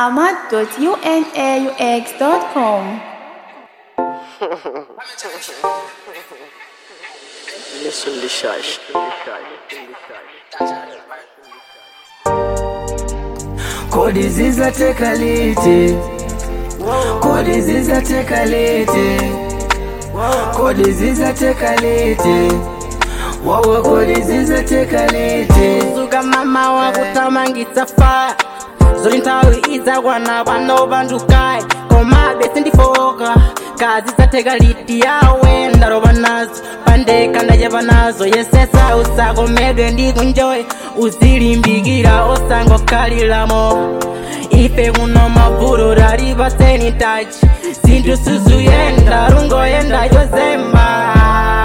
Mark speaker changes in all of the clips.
Speaker 1: ahmad.unaux.com.
Speaker 2: Listen the shush.
Speaker 3: Kodi zizateka liti Kodi zizateka liti Kodi zizateka liti Wawa kodi zizateka liti
Speaker 4: zuka mama wakutamangitsa faya zoli nthawi idzakwana pano pandukayi komabe sindifoka kazi zatheka liti yawe ndalopa nazo pandeka ndachepa nazo yesesa usakomedwe ndi kunjoyi uzilimbikira osangokhaliramo ife kuno mavuto talipaseni tachi zinthu sizuyenda lungoyenda chozemba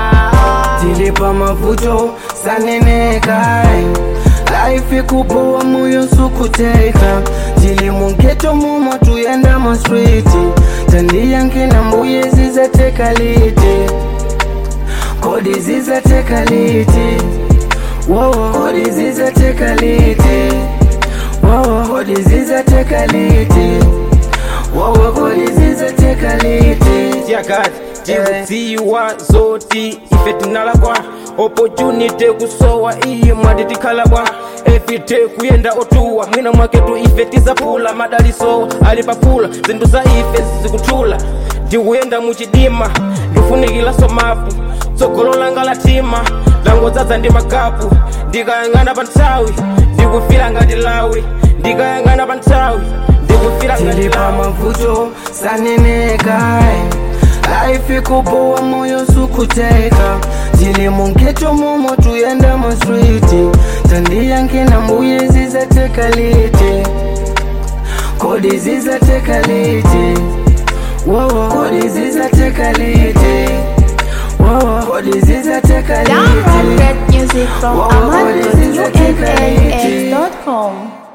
Speaker 3: Tilipa mavuto saneneka Life ikupowa moyo sukuteka Tili mungeto mumo tuyenda ma street Tandi yanke na mbuye zizateka liti Kodi zizateka liti Wow, kodi zizateka liti Wow, kodi zizateka liti Wow, kodi zizateka liti
Speaker 5: yakati tikudziwa zoti ife tinalakwa opportunity kusowa iyi mwati tikhalakwa efite kuyenda otuwa mwina mwaketu ife tizaphula madaliso ali paphula zinthu za ife zikuthula ndikuyenda muchidima ndifunikilaso mapu tsogolo langa latima langodzaza ndi magapu ndikayang'ana pa nthawi ndikufira ngati lawi ndikayang'ana pa nthawi ndikufira ngati
Speaker 3: tilipa
Speaker 5: lawi
Speaker 3: mavuto saneneka life ikupowa moyo sukuteka tili mungeto mumo tuyenda ma street tandi yanke na mbuye zizateka liti kodi zizateka liti Wowo, kodi zizateka liti Wowo, kodi zizateka
Speaker 1: Download
Speaker 3: liti
Speaker 1: that music from
Speaker 3: Wow, what is this?
Speaker 1: ahmad.unaux.com.